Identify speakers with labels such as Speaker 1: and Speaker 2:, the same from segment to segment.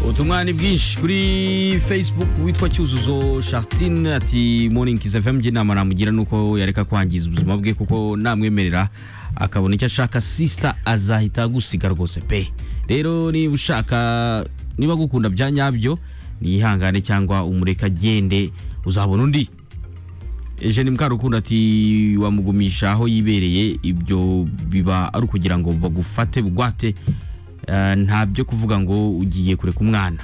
Speaker 1: ubutumwa ni bwinshi kuri facebook witwa cyuzuzo shartine ati moringizi fm inama namugira ni uko yareka kwangiza ubuzima bwe kuko namwemerera akabona icyo ashaka sisita azahita agusiga rwose pe rero niba ushaka niba gukunda bya nyabyo niyihangane cyangwa umureka agende uzabona undi eugene mukarukundo ati wamugumisha aho yibereye ibyo biba ari ukugira ngo bagufate bugwate nta byo kuvuga ngo ugiye kureka umwana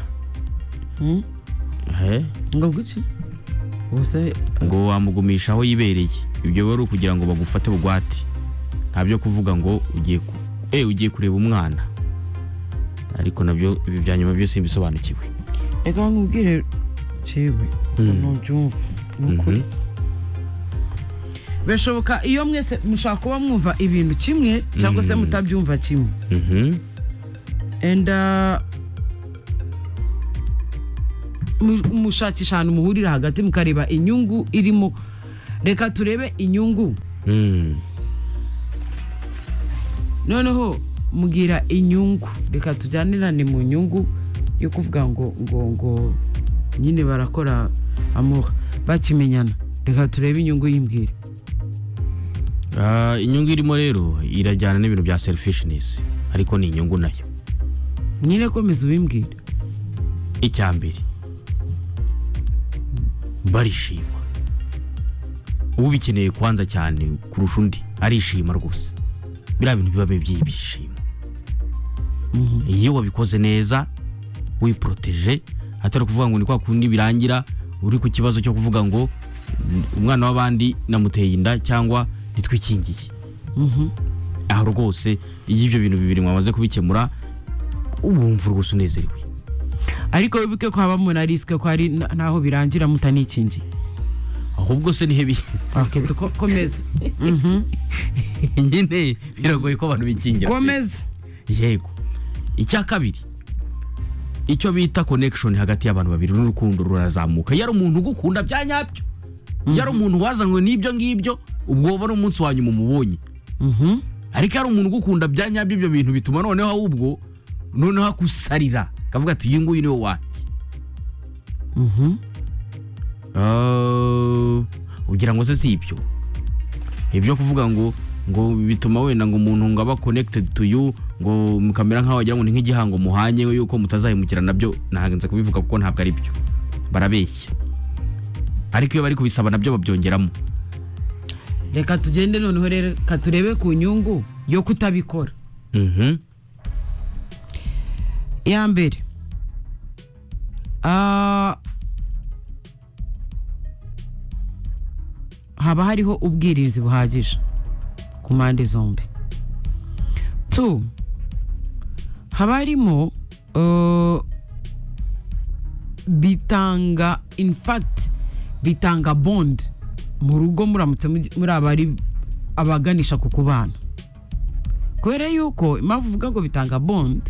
Speaker 2: ngo gutya ubuse
Speaker 1: ngo wamugumisha aho yibereye ibyo biba ari ukugira ngo bagufate bugwate nta byo kuvuga ngo ugiye ku- eh, ugiye kureba umwana ariko nabyo ibi bya nyuma byo simbisobanukiwe
Speaker 2: reka nkubwire jewe ukuntu mbyumva ni ukuri birashoboka iyo mwese mushaka kuba mwumva ibintu kimwe cyangwa se mutabyumva kimwe
Speaker 1: Mhm.
Speaker 2: and uh, mu- mushakisha ahantu muhurira hagati mukareba inyungu irimo reka turebe inyungu
Speaker 1: Mm.
Speaker 2: noneho mubwira inyungu reka tujyanirane mu nyungu yo kuvuga ngo ngo ngo nyine barakora amuha bakimenyana reka turebe inyungu y'imbwira
Speaker 1: Ah, inyungu irimo rero irajyana n'ibintu bya selfishness ariko ni inyungu nayo
Speaker 2: nyine komeza ubimbwira
Speaker 1: icya mbere barishima ubikeneye kwanza cyane kurusha undi arishima rwose biriya bintu biba by'ibyishimo iyo wabikoze neza wiporoteje atari ukuvuga ngo ni kwa kundi birangira uri ku kibazo cyo kuvuga ngo "Mm, umwana w'abandi namuteye inda cyangwa nitwikingiye aho rwose iyo ibyo bintu bibiri mwamaze kubikemura wumva rwose unezerewe
Speaker 2: ariko wibuke ko habamo na risike ko hari na- n'aho birangira mutanikingiye
Speaker 1: ahubwo se nihe bi-
Speaker 2: Ok, ko- komeza
Speaker 1: nyine biragoye ko abantu bikingira
Speaker 2: komeza
Speaker 1: yego icya kabiri icyo bita connection hagati y'abantu babiri n'urukundo rurazamuka yari umuntu ugukunda bya nyabyo yari umuntu wazanywe n'ibyo ngibyo ubwo wowe ari umunsi wa nyuma umubonye
Speaker 2: Mhm.
Speaker 1: ariko yari umuntu ugukunda bya nyabyo ibyo bintu bituma noneho ahubwo noneho akusarira akavuga ati uyu nguyu ni we wanjye
Speaker 2: Mhm.
Speaker 1: Ah, ugira ngo se si ibyo ibyo kuvuga ngo ngo bituma wenda ngo umuntu ngo aba connected to you ngo mukamera nk'aho wagira ngo ni nk'igihango muhanye yuko mutazahemukirana nabyo ntagenze kubivuga kuko ntabwo ari byo barabeshya ariko iyo bari kubisaba nabyo babyongeramo
Speaker 2: reka tugende noneho rero reka turebe ku nyungu yo kutabikora
Speaker 1: Mhm.
Speaker 2: iya mbere ah, haba hariho ubwirinzi buhagije ku mpande zombi tu haba harimo uh, bitanga in fact bitanga bond mu rugo muramutse mugi- muri abari abaganisha ku kubana kubera yuko impamvu uvuga ngo bitanga bond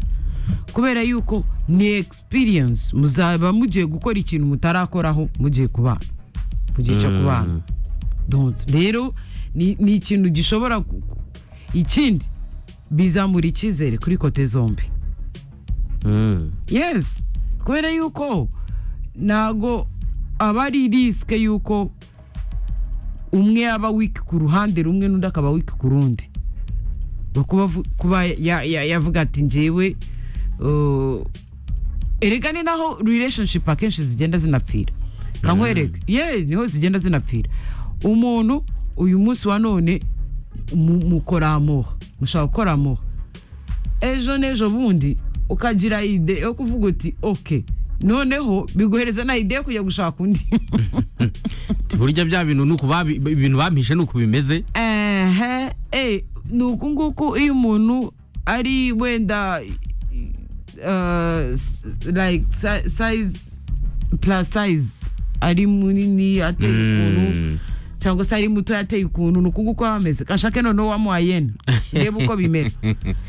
Speaker 2: kubera yuko ni experience muzaba mugiye gukora ikintu mutarakoraho mugiye kubana mu gihe cyo
Speaker 1: Mm.
Speaker 2: kubana Donc, rero ni ni ikintu gishobora ku- ku- ikindi bizamura icyizere kuri kote zombi
Speaker 1: Mm.
Speaker 2: yes kubera yuko ntago aba ari risike yuko umwe yaba wiki ku ruhande rumwe n'undi akaba wiki ku rundi Ngo kuba avu- kuba ya- ya- yavuga ati njyewe uh, erega ni naho relationship akenshi zigenda zinapfira kankwereka ye niho zigenda zinapfira umuntu uyu munsi wa none mu- mukora amuha mushaka gukora amuha ejo n'ejo bundi ukagira ide yo kuvuga uti oke noneho biguhereza na ide yo kujya gushaka undi
Speaker 1: burya bya bintu ni uku babi- ibintu bampishe ni uku bimeze
Speaker 2: ehe eh, ni uku nguku iyo umuntu ari wenda uh, s- like si- size plus size ari munini ateye ukuntu
Speaker 1: Mm.
Speaker 2: cyangwa se ari muto yateye ukuntu ni uku nguku aba ameze kashake noneho wamuhayena ndebe uko bimera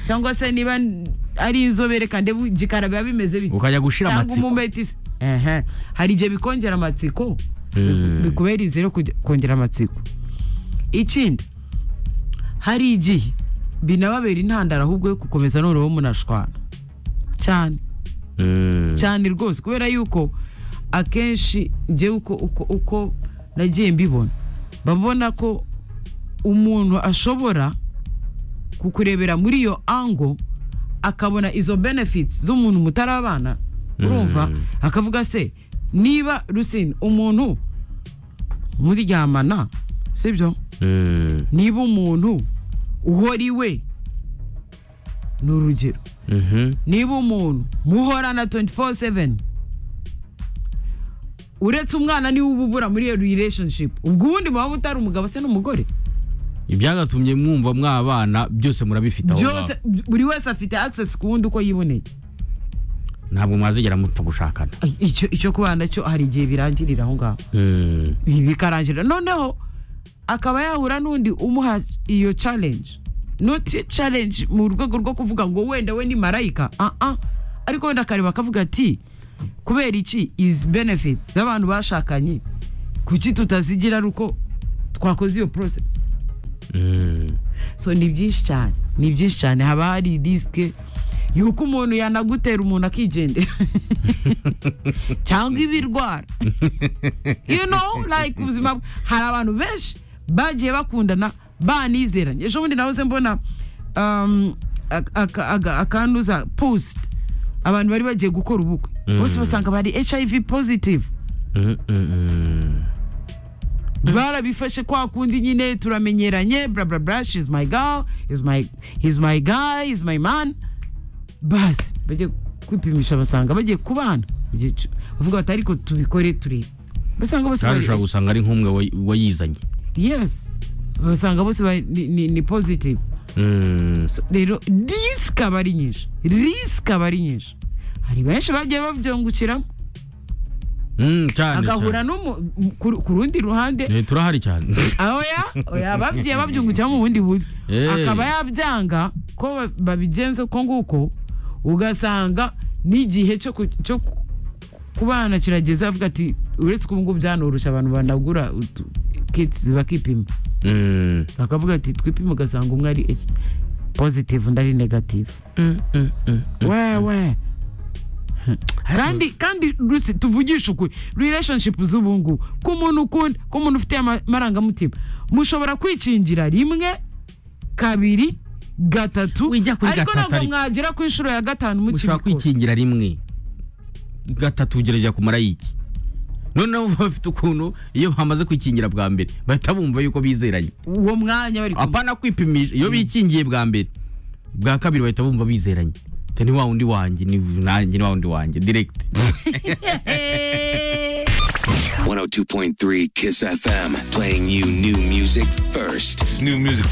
Speaker 2: cyangwa se niba n- ari inzobere kandebe igikara biba bimeze bite
Speaker 1: ukajya gushira
Speaker 2: cyangwa
Speaker 1: amatsiko
Speaker 2: umumetisi ehe hari igihe bikongera amatsiko
Speaker 1: Mm.
Speaker 2: bikubera izere kujya- kongera amatsiko ikindi hari igihe binababera intandaro ahubwo yo gukomeza noneho munashwana cyane cyane rwose kubera yuko akenshi njyewe uko uko uko nagiye mbibona babona ko umuntu ashobora kukurebera muri iyo ango akabona izo benefits z'umuntu mutarabana urumva akavuga se niba rusine umuntu muryamana sibyo
Speaker 1: Mm.
Speaker 2: niba umuntu uhora iwe ni urugero
Speaker 1: Mhm.
Speaker 2: niba umuntu muhorana 24/7 uretse umwana niwe uba ubura muri iyo relationship ubwo ubundi muba mutari umugabo se n'umugore
Speaker 1: ibyagatumye mwumva mwabana byose murabifite aho
Speaker 2: byose
Speaker 1: ngaho.
Speaker 2: buri wese afite access ku wundi uko yiboneye
Speaker 1: ntabwo mwazigera mupfa gushakana
Speaker 2: Ay, icyo icyo kubana cyo hari igihe birangirira aho ngaho
Speaker 1: Mm.
Speaker 2: Ibi bikarangirira noneho akaba yahura n'undi umuha iyo challenge noti challenge mu rwego rwo kuvuga ngo wenda we ni marayika ah ah ariko wenda akareba akavuga ati kubera iki izi benefits z'abantu bashakanye kuki tutazigira ari uko twakoze iyo process
Speaker 1: Mm.
Speaker 2: so ni byinshi cyane ni byinshi cyane haba hari risike y'uko umuntu yanagutera umuntu akigendera cyangwa ibirwara you know like ubuzima bw- hari abantu benshi bagiye bakundana banizeranye ejo bundi nahoze mbona um, ak- aka- aga- akantuza post abantu bari bagiye gukora ubukwe bose basanga bari hiv positive
Speaker 1: Mm, mm, mm.
Speaker 2: barabifashe kwa kundi nyine turamenyeranye bla bla bla she is my girl is my he's my guy is my man basi bagiye kwipimisha basanga bagiye kubana Bagiye cu- bavuga bati ariko tubikore turebe basanga bose
Speaker 1: kandi ushobora
Speaker 2: bari
Speaker 1: gusanga ari nk'umwe wa- wayizanye
Speaker 2: yes basanga bose bari- ni, ni, ni positive
Speaker 1: Mm.
Speaker 2: So, rero risike aba ari nyinshi risike aba ari nyinshi hari benshi bagiye babyungukiramo
Speaker 1: Mm, cyane
Speaker 2: agahura
Speaker 1: cyane.
Speaker 2: n'umu- ku ku rundi ruhande
Speaker 1: Eh, turahari cyane
Speaker 2: oya oya babyiye babyungukira mu bundi buryo
Speaker 1: Eh.
Speaker 2: akaba yabyanga ko ba- babigenza uko nguko ugasanga n'igihe cyo ku- cyo ku- kubana kirageze avuga ati uretse ko ubu ngubu byanoroshye abantu banagura utu- kits bakipima
Speaker 1: Mm.
Speaker 2: bakavuga ati twipime ugasanga umwe ari H- positive undi ari negative wewe kandi kandi rusi tuvugisha ukuri relationship z'ubu ngubu ku muntu ukunda ku muntu ufite amarangamutima mushobora kwikingira rimwe kabiri gatatu
Speaker 1: Wijya kuri
Speaker 2: ariko
Speaker 1: gatatu
Speaker 2: ntabwo
Speaker 1: ariko.
Speaker 2: mwagera ku inshuro ya gatanu
Speaker 1: ushobora
Speaker 2: mukibikora
Speaker 1: kwikingira rimwe gatatu ugerageza kumara iki noneho bafite ukuntu iyo bamaze kwikingira bwa mbere bahita bumva yuko bizeranye
Speaker 2: uwo mwanya bari kumwe
Speaker 1: apana kwipimisha iyo bikingiye bwa mbere bwa kabiri bahita bumva bizeranye Ati, ni wa wundi wanjye ni nanjye ni wa wundi wanjye direct
Speaker 3: 102.3 Kiss FM, playing you new music first.
Speaker 4: It's new music